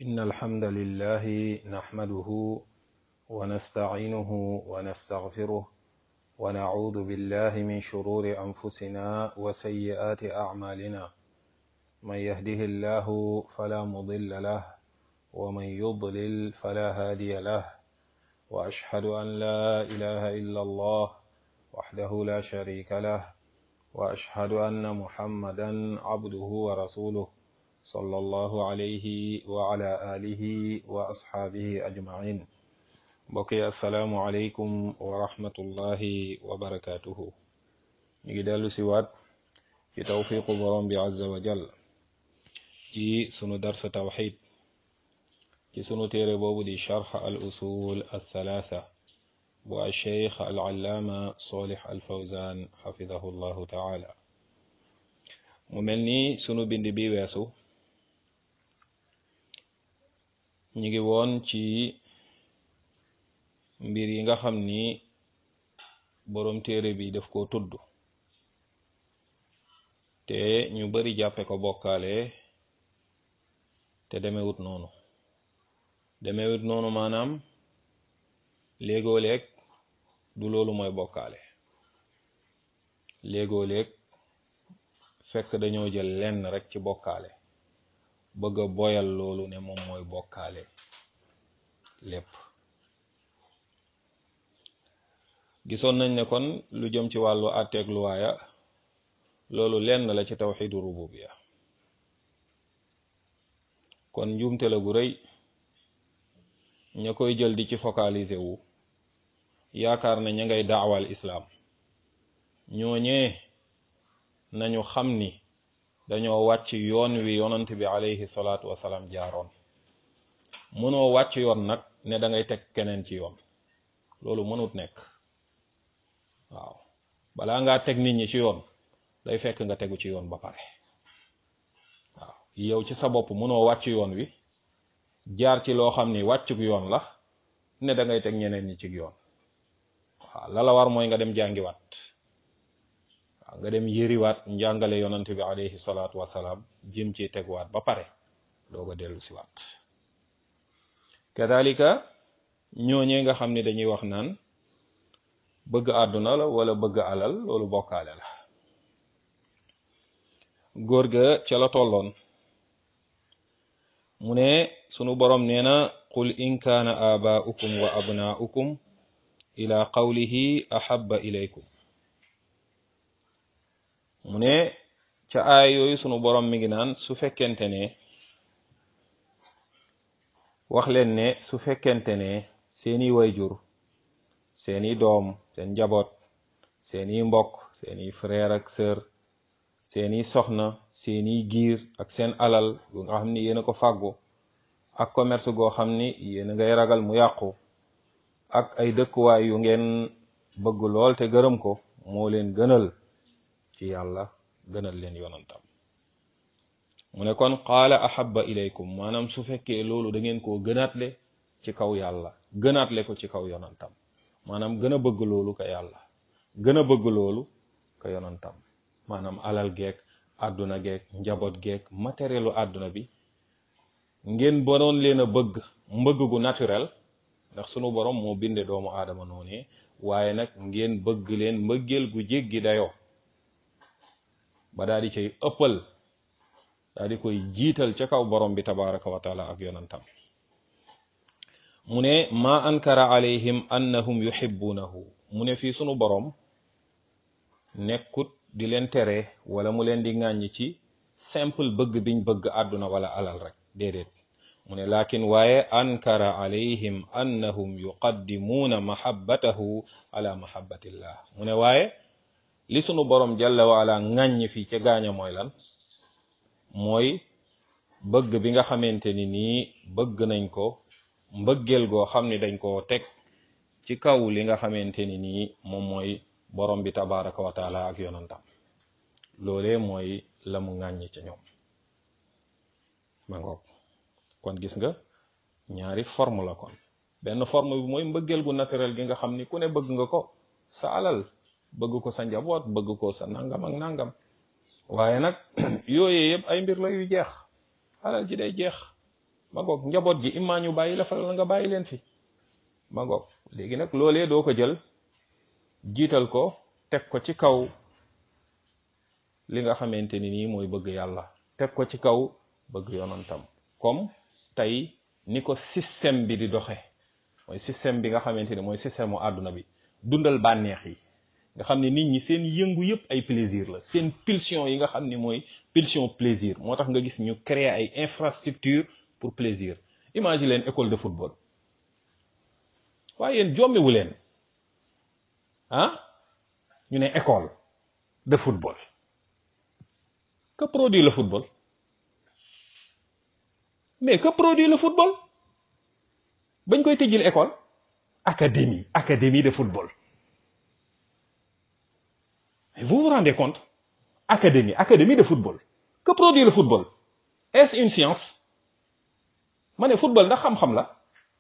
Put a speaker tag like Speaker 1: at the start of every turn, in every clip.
Speaker 1: إن الحمد لله نحمده ونستعينه ونستغفره ونعوذ بالله من شرور أنفسنا وسيئات أعمالنا من يهده الله فلا مضل له ومن يضلل فلا هادي له وأشهد أن لا إله إلا الله وحده لا شريك له وأشهد أن محمدا عبده ورسوله صلى الله عليه وعلى آله وأصحابه أجمعين بقي السلام عليكم ورحمة الله وبركاته نجدال سوات في توفيق برم عز وجل ci sunu darsa tawxid ci sunu téere boobu di charx al usul althalatha bu alcheikh alallaama solix alfawzan xafidahu llahu taala mu mel ni sunu bind bi weesu ñu ngi woon ci mbir yi nga xam ni boroom téere bi daf ko tudd te ñu bari jàppe ko bokkaale te demewut noonu demewut noonu maanaam léegoo léeg du loolu mooy bokkaale léegoo léeg fekk dañoo jël lenn rek ci bokkaale bëgg a boyal loolu ne moom mooy bokkaale lépp gisoon nañ ne kon lu jëm ci wàllu àtteeg luwaaya loolu lenn la ci tawxidu rububiya kon njuumte la gu rëy ña koy jël di ci focaliser wu yaakaar ne ña ngay daawal islaam ñooñee nañu xam ni dañoo wàcc yoon wi yonant bi alayhi salaatu wasalaam jaaroon mënoo wàcc yoon nag ne da ngay teg keneen ci yoon loolu mënut nekk waaw balaa ngaa teg nit ñi ci yoon day fekk nga tegu ci yoon ba pare waaw yow ci sa bopp mënoo wàcc yoon wi jaar ci loo xam ni wàccug yoon la ne da ngay teg ñeneen ñi ci yoon waaw la la war mooy nga dem jàngiwaat waaw nga dem yëriwaat njàngale yonant bi alayhi salaatu wasalaam jëm ci tegwaat ba pare doog a dellu si waat kadalika ñooñee nga xam ni dañuy wax naan bëgg àdduna la wala bëgg alal loolu bokkaale la góor ga ca la tolloon mu ne sunu boroom nee na qul in kaana aabaa'ukum wa abnaa'ukum ila qawlihi ahabba ilaykum mu ne ca aay yooyu sunu boroom mi ngi naan su fekkente ne wax leen ne su fekkente ne seeni wayjur seeni doom seen njaboot seeni mbokk seeni frère ak sœur seeni soxna seeni giir ak seen alal gu nga xam ni yéen a ko fàggu ak commerce goo xam ni yéen a ngay ragal mu yàqu ak ay dëkkuwaay yu ngeen bëgg lool te gërëm ko moo leen gënal ci yàlla gënal leen yonantam mu ne kon qaala ahabba ilaykum maanaam su fekkee loolu da ngeen koo gënaatle ci kaw yàlla gënaatle ko ci kaw yonantam maanaam gën a bëgg loolu ka yàlla gën a bëgg loolu ka yonantam maanaam alal geek àdduna geek njaboot geek matérielu àdduna bi ngeen boroon leen a bëgg mbëgg gu naturel ndax sunu borom moo binde doomu aadama noonu waaye nag ngeen bëgg leen mbëggeel gu jéggi dayoo ba daal di cay ëppal daal di koy jiital ca kaw borom bi tabaraka wa taala ak yonantam mu ne ma ankara alayhim annahum yuhibbunahu mu ne fii sunu borom nekkut di leen tere wala mu leen di ŋàññi ci simple bëgg biñ bëgg àdduna wala alal rek déedéet mu ne lakin waaye ankara alayhim annahum yuqaddimuuna mahabbatahu ala mahabbatillah mu ne waaye li sunu borom jalla wa ala ŋàññi fii ca gaaña mooy lan mooy bëgg bi nga xamante ni nii bëgg nañ ko mbëggeel goo xam ni dañ koo teg ci kaw li nga xamante ni nii moom mooy borom bi tabaraka wa taala ak yonantam loolee mooy la mu ŋàññi ca ñoom ma ngoog kon gis nga ñaari forme la kon benn forme bi mooy mbëggeel gu naturel gi nga xam ni ku ne bëgg nga ko sa alal bëgg ko sa njaboot bëgg ko sa nangam ak nangam waaye nag yooyee yëpp ay mbir la yu jeex alal ji day jeex ma ngoog njaboot gi immaa ñu bàyyi la fa la nga bàyyi leen fi ma ngoog léegi nag loolee doo ko jël jiital ko teg ko ci kaw li nga xamante ni nii mooy bëgg yàlla teg ko ci kaw bëgg yonantam comme tey ni ko système bi di doxe mooy système bi nga xamante ni mooy système mu àdduna bi dundal bànneex yi nga xam ne nit ñi seen yëngu yëpp ay plaisir la seen pulsion yi nga xam ni mooy pulsion plaisir moo tax nga gis ñu créer ay infrastructure pour plaisir imagine leen école de football waaye yéen jommiwu leen ah ñu ne école de football que produit le football mais que produit le football bañ koy tëjil école académie académie de football mais vous vous rendez compte académie académie de football que produit le football est-ce une science ma ne football ndax xam-xam la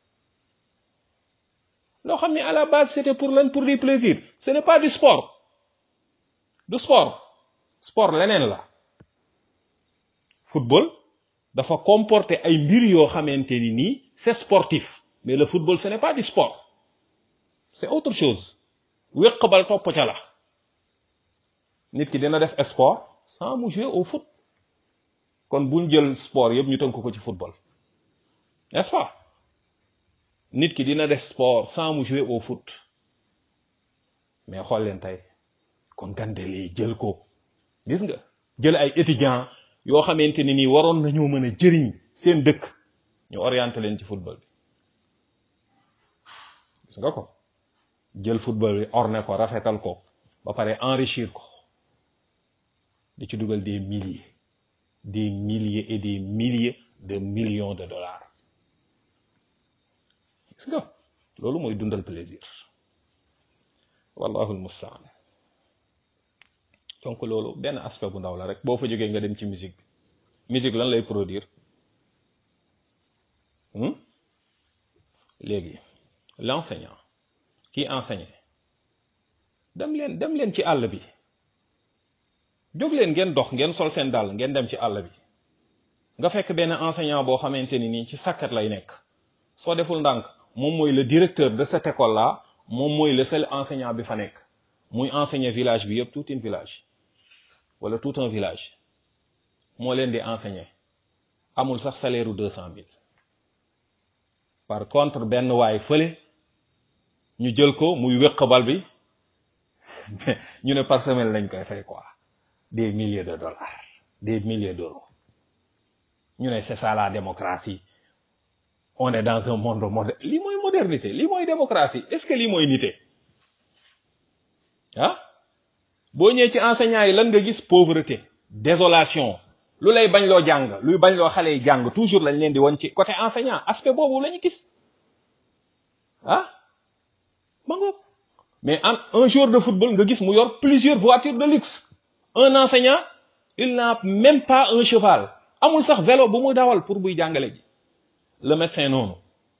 Speaker 1: loo xam ne à la base c'était pour lan pour du plaisir ce n'est pas du sport du sport sport leneen la football dafa comporter ay mbir yoo xamante ni nii c'est sportif mais le football ce n'est pas du sport c'est autre chose wéq bal topp ca la nit ki dina def sport sans mu jouer au foot kon buñ jël sport yëpp ñu tënk ko ci football n'est-ce pas nit ki dina def sport sans mu jouer au foot mais xool leen tey kon gandel yi jël ko gis nga jël ay étudiants yoo xamante ni nii waroon nañoo mën a jëriñ seen dëkk ñu orienté leen ci football bi gis nga ko jël football bi orné ko rafetal ko ba pare enrichir ko di ci dugal des milliers des milliers et des milliers de millions de dollars gis nga loolu mooy dundal plaisir wallahu almustaan donc loolu benn aspect bu ndaw la rek boo fa jógee nga dem ci musique bi musique lan lay produire léegi l'enseignant qui enseigne dem leen dem leen ci àll bi jóg leen ngeen dox ngeen sol seen dàll ngeen dem ci àll bi nga fekk benn enseignant boo xamante ni nii ci sàkkat lay nekk soo deful ndànk moom mooy le directeur de cette école là moom mooy le seul enseignant bi fa nekk muy enseigner village bi yëpp tout un village wala tout un village moo leen di enseigner amul sax salaire u deux cent mille par contre benn waay fële ñu jël ko muy wéq bal bi ñu ne par semaine lañ koy fay quoi des milliers de dollars des milliers d'euros ñu ne c'est ça la démocratie on est dans un monde moderne lii mooy modernité lii mooy démocratie est-ce que lii mooy nité ah boo ñëwee ci enseignants yi lan nga gis pauvreté désolation lu lay bañ loo jàng luy bañ loo xale yi jàng toujours lañ leen di won ci côté enseignant aspect boobu la ñu gis ah ma ngoog mais en un jour de football nga gis mu yor plusieurs voitures de luxe un enseignant il n'a même pas un cheval amul sax vélo bu muy dawal pour buy jàngale ji le médecin noonu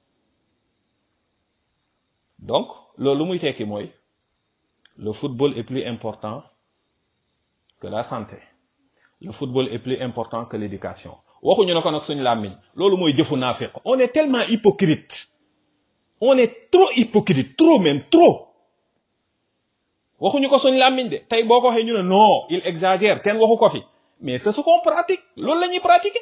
Speaker 1: donc loolu muy tekki mooy le football est plus important que la santé le football est plus important que l'éducation waxuñu ne ko nag suñu làmmiñ loolu mooy jëfu naafiq on est tellement hypocrite on est trop hypocrite trop même trop waxuñu ko suñu làmmiñ de tey boo ko waxee ñu ne non il exagère kenn waxu ko fi mais c'est ce qu'on pratique loolu la ñuy pratiquer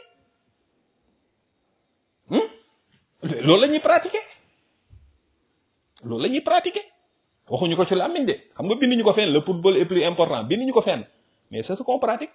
Speaker 1: loolu la ñuy pratiquer loolu la ñuy pratiquer waxuñu ko ci làmmiñ de xam nga binduñu ko fenn le football est plus important binduñu ko fenn mais c'est ce qu'on pratique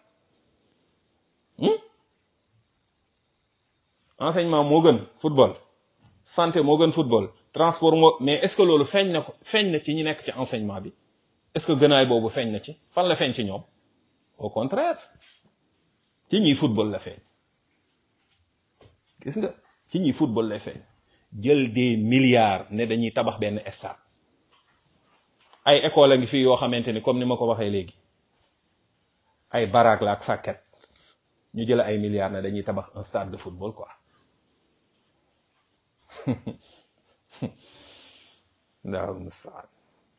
Speaker 1: enseignement moo gën football santé moo gën football transport moo mais est-ce que loolu feeñ na ko feeñ na ci ñi nekk ci enseignement bi est-ce que gënaay boobu feeñ na ci fan la feeñ ci ñoom au contraire ci ñiy football la feeñ gis nga ci ñiy football la feeñ jël des milliards ne dañuy tabax benn stade ay école a ngi fii yoo xamante ni comme ni ma ko waxee léegi ay baraak la ak sàkket ñu jël ay milliards ne dañuy tabax un stade de football quoi ndaw mustaan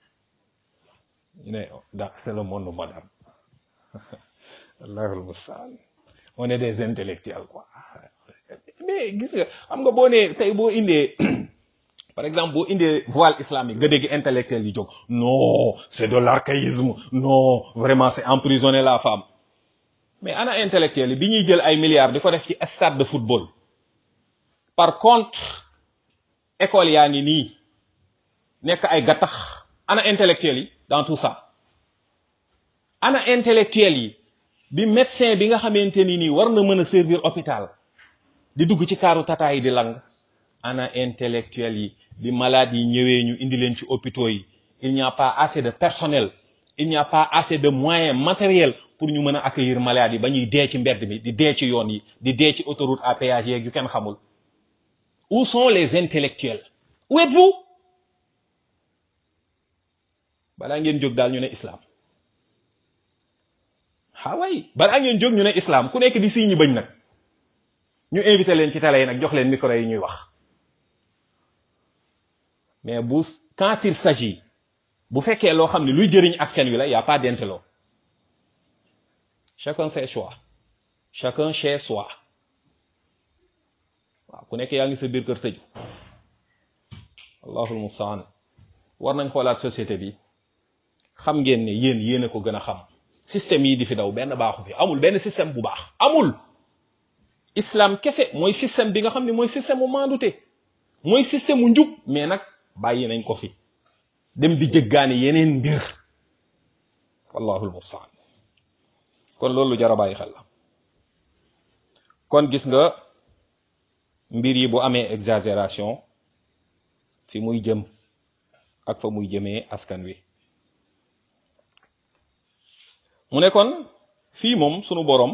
Speaker 1: ñu ne da c'est le monde moderne allahul mustaan on est des intellectuels quoi mais gis nga xam nga boo nee tey boo indee par exemple boo indee voile islamique nga dégg intellectuel yi jóg non c'est de l'archaïsme non vraiment c'est emprisonner la femme mais ana intellectuel yi bi ñuy jël ay milliards di ko def ci stade de football par contre école yaa ngi nii nekk ay gattax ana intellectuel yi dans tout ça ana intellectuel yi bi médecin bi nga xamante ni nii war na mën a servir hôpital di dugg ci kaaru tata yi di lang ana intellectuel yi bi malade yi ñëwee ñu indi leen ci hôpitaux yi il n'y a pas assez de personnel il n'y a pas assez de moyens matériels pour ñu mën a accueillir malade yi ba ñuy dee ci mbedd mi di dee ci yoon yi di dee ci autoroute à péage yeeg yu kenn xamul où sont les intellectuels où êtes-vous balaa ngeen jóg daal ñu ne islam ah way balaa ngeen jóg ñu ne islam ku nekk di sii ñi bañ nag ñu invité leen ci télé yi nag jox leen micro yi ñuy wax mais bu quand il s'agit bu fekkee loo xam ne luy jëriñ askan wi la y a pas d'intello chacun ses choix chacun chez soi waaw ku nekk yaa ngi sa biir kër tëju allahul mustaan war nañ xoolaat société bi xam ngeen ne yéen yéen a ko gën a xam système yi di fi daw benn baaxu fi amul benn système bu baax amul islam kese mooy système bi nga xam ne mooy système mu maandute mooy système mu njub mais nag bàyyi nañ ko fi dem di jëggaani yeneen mbir wallahul mustaan kon loolu jara bàyyi xel la kon gis nga mbir yi bu amee exagération fi muy jëm ak fa muy jëmee askan wi mu ne kon fii moom sunu borom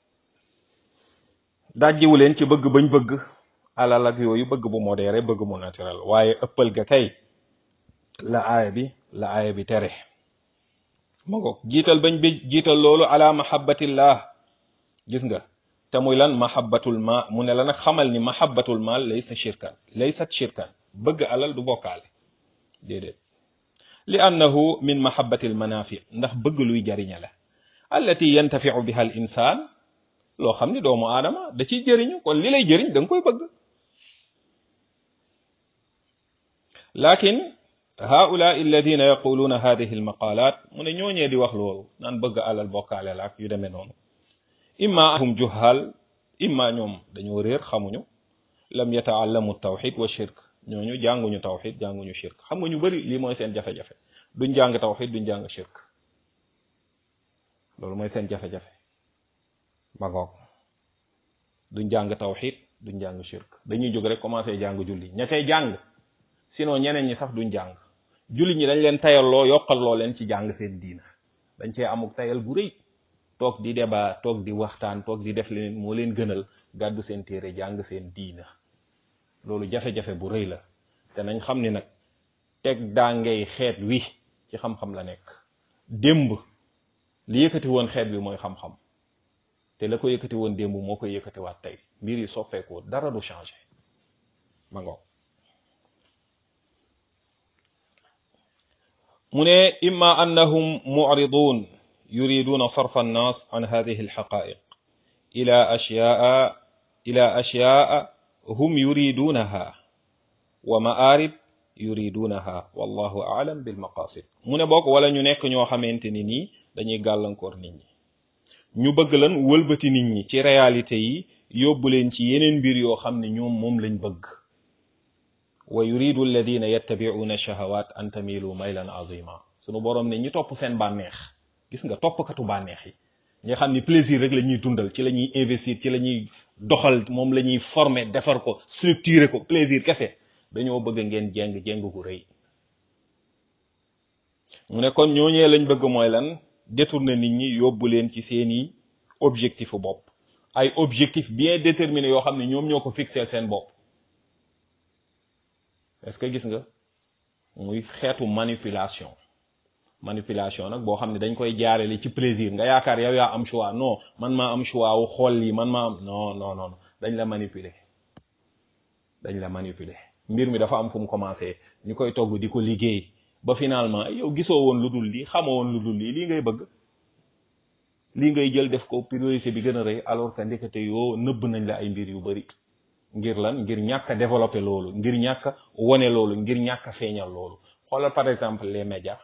Speaker 1: dajjiwu leen ci bëgg bañ bëgg alal ak yooyu bëgg bu modéré bëgg mu naturel waaye ëppal ga kay la aaya bi la aaya bi tere ma ngoog jiital bañ bi jiital loolu ala mahabbatillah gis nga te muy lan mahabbatul ma mu ne la nag xamal ni mahabbatul mal laysa shirkan laysat shirkan bëgg alal du bokkaale déedéet li annahu min mahabbatil manafi ndax bëgg luy jariña la allati yantafiu biha al insaan loo xam ni doomu aadama da ciy jëriñu kon li lay jëriñ da nga koy bëgg lakin haula alladina yaquluuna hadihi almaqalat mu ne ñooñee di wax loolu naan bëgg alal bokkaale la ak yu demee noonu imma hum juhal imma ñoom dañoo réer xamuñu lam yataallamu tawxid wa shirk ñooñu jànguñu tawxid jànguñu shirk xam nga ñu bari lii mooy seen jafe-jafe duñ jàng tawxid duñ jàng shirk loolu mooy seen jafe-jafe ma ngoog duñ jàng tawxid duñ jàng shirk dañuy jóg rek commencé jàng julli ña cay jàng sinon ñeneen ñi sax duñ jàng julli ñi dañ leen tayalloo yokkalloo leen ci jàng seen diina dañ cee amuk tayal bu rëy toog di débat toog di waxtaan toog di def leen moo leen gënal gàddu seen téere jàng seen diina loolu jafe-jafe bu rëy la te nañ xam ni nag teg daangay xeet wi ci xam-xam la nekk démb li yëkkati woon xeet wi mooy xam-xam te la ko yëkkati woon démb moo koy yëkkatiwaat tey mbir yi soppeekoo dara du changé ma ngoog mu ne imma annahum mu'ridun yuriduna sarfa annas an hadihi alxaqaiq ila ashyaa ila ashyaa hum yuridunaha wa ma'arib yuridunaha wallahu a'lam bil maqasid mu ne bokk wala ñu nekk ñoo xamante ni nii dañuy gàllankoor nit ñi ñu bëgg lan wëlbati nit ñi ci réalité yi yóbbu leen ci yeneen mbir yoo xam ne ñoom moom lañ bëgg wa yuridu alladina yattabi'una shahawat an tamilu maylan azima sunu boroom ne ñi topp seen bànneex gis nga toppkatu bànneex yi nga xam ni plaisir rek la ñuy dundal ci la ñuy investir ci la ñuy doxal moom la ñuy former defar ko structurer ko plaisir kese dañoo bëgg ngeen jeng jeng gu rëy mu ne kon ñooñee lañ bëgg mooy lan détourner nit ñi yóbbu leen ci seeni objectifu bopp ay objectif bien déterminé yoo xam ne ñoom ñoo ko fixé seen bopp est-ce que gis nga muy xeetu manipulation manipulation nag boo xam ne dañ koy jaarale ci plaisir nga yaakaar yow yaa am choix non man maa am choix wu xool lii man maa am non non non dañ la manipuler dañ la manipuler mbir mi dafa am fu mu commencé ñu koy togg di ko liggéey ba finalement yow gisoo woon lu dul lii xamoo woon lu dul lii lii ngay bëgg lii ngay jël def ko priorité bi gën a rëy alors que ndekete yoo nëbb nañ la ay mbir yu bari ngir lan ngir ñàkk a développer loolu ngir ñàkk a wone loolu ngir ñàkk a feeñal loolu xoolal par exemple les médias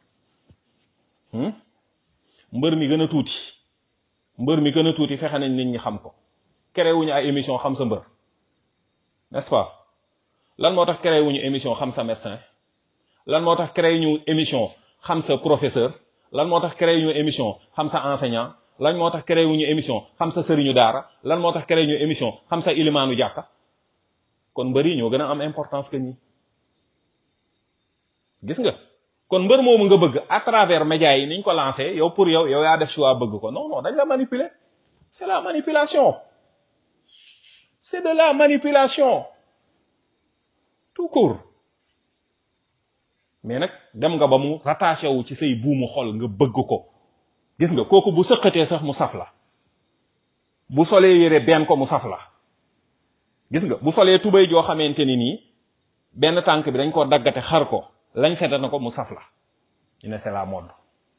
Speaker 1: mbër mi gën a tuuti mbër mi gën a tuuti fexe nañ nit ñi xam ko créé wuñu ay émission xam sa mbër n'est-ce pas lan moo tax créé wuñu émission xam sa médecin lan moo tax créé ñu émission xam sa professeur lan moo tax créé ñu émission xam sa enseignant lan moo tax créé wuñu émission xam sa sëriñu daara lan moo tax créé ñu émission xam sa ilimaanu jàkka kon mbër yi ñoo gën a am importance que ñi gis nga kon mbër moomu nga bëgg à travers médias yi niñ ko lancé yow pour yow yow yaa def choix bëgg ko non non dañ la manipuler c'est la manipulation c'est de la manipulation tout court mais nag dem nga ba mu rattaché wu ci say buumu xol nga bëgg ko gis nga kooku bu sëqatee sax mu saf la bu solee yére benn ko mu saf la gis nga bu solee tubéy joo xamante ni nii benn tànk bi dañ ko daggate xar ko lañ seeta na ko mu saf la ñu ne c'est la mode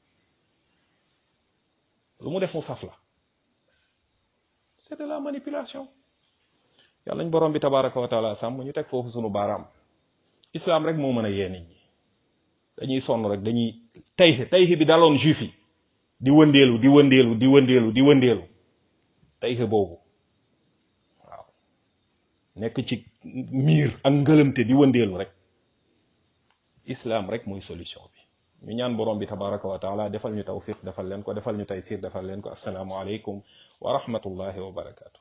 Speaker 1: lu mu def mu saf la c'est de la manipulation yàlla nañ borom bi tabaraka wa taala sàmm ñu teg foofu sunu baaraam islam rek moo mën a yee nit ñi dañuy sonn rek dañuy tayxi tayxi bi daloon juif yi di wëndeelu di wëndeelu di wëndeelu di wëndeelu tayxi boobu waaw nekk ci miir ak ngëlëmte di wëndeelu rek islam rek mooy solution bi ñu ñaan borom bi tabaraka wa taala defal ñu tawfiq defal leen ko defal ñu taysir defal leen ko assalaamu aleykum wa rahmatullahi wa barakatu